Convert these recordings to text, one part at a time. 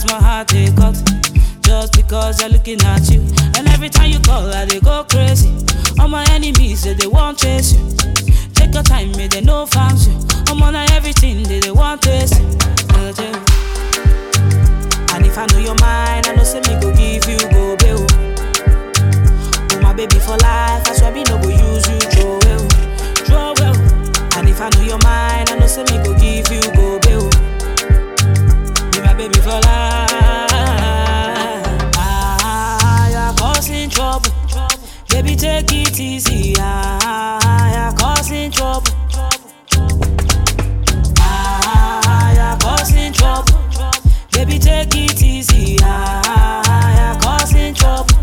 pass my heart they cut. Just because they're looking at you. And every time you call, I they go crazy. All my enemies say they won't chase you. Take your time, may they no farms you. I'm on everything they, they want taste. you. Uh, yeah. And if I know your mind, I know say me go give you go bail. Oh my baby for life, I swear me no go use you throw well, throw well. And if I know your mind, I know say me go give you go bail. Be my baby for life. Ah, you're causing trouble. Baby, take it easy. Ah, you're causing trouble. Ah, you're causing trouble. Baby, take it easy. Ah, you're causing trouble.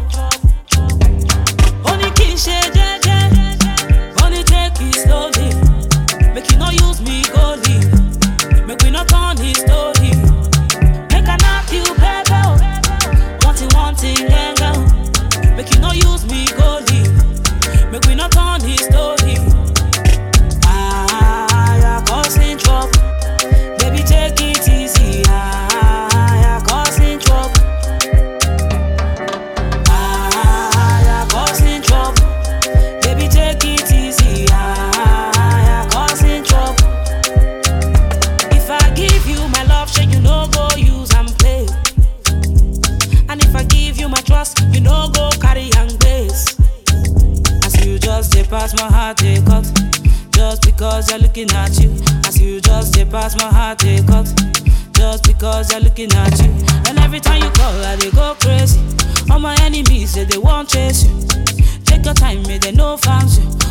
Only kí n ṣe jẹ́jẹ́, only take it slowly. Make you no use me go leave. Make we no turn his story. Make I knock you, baby. oh. One thing, one thing, yeah, girl. Make you no use me go leave. Make we no turn his story. Ah, you're causing trouble. Baby, take it easy. Ah, you're causing trouble. Ah, you're causing trouble. Baby, take it easy. Ah, you're causing trouble. If I give you my love, sure you no go use and play. And if I give you my trust, you no go carry and grace. As you just dey pass my heart, they cut. Just because they're looking at you. As you just dey pass my heart, they cut. Just because they're looking at you. And every time you call, I they go crazy. All my enemies say they won't chase you. Take your time, may they no farms you.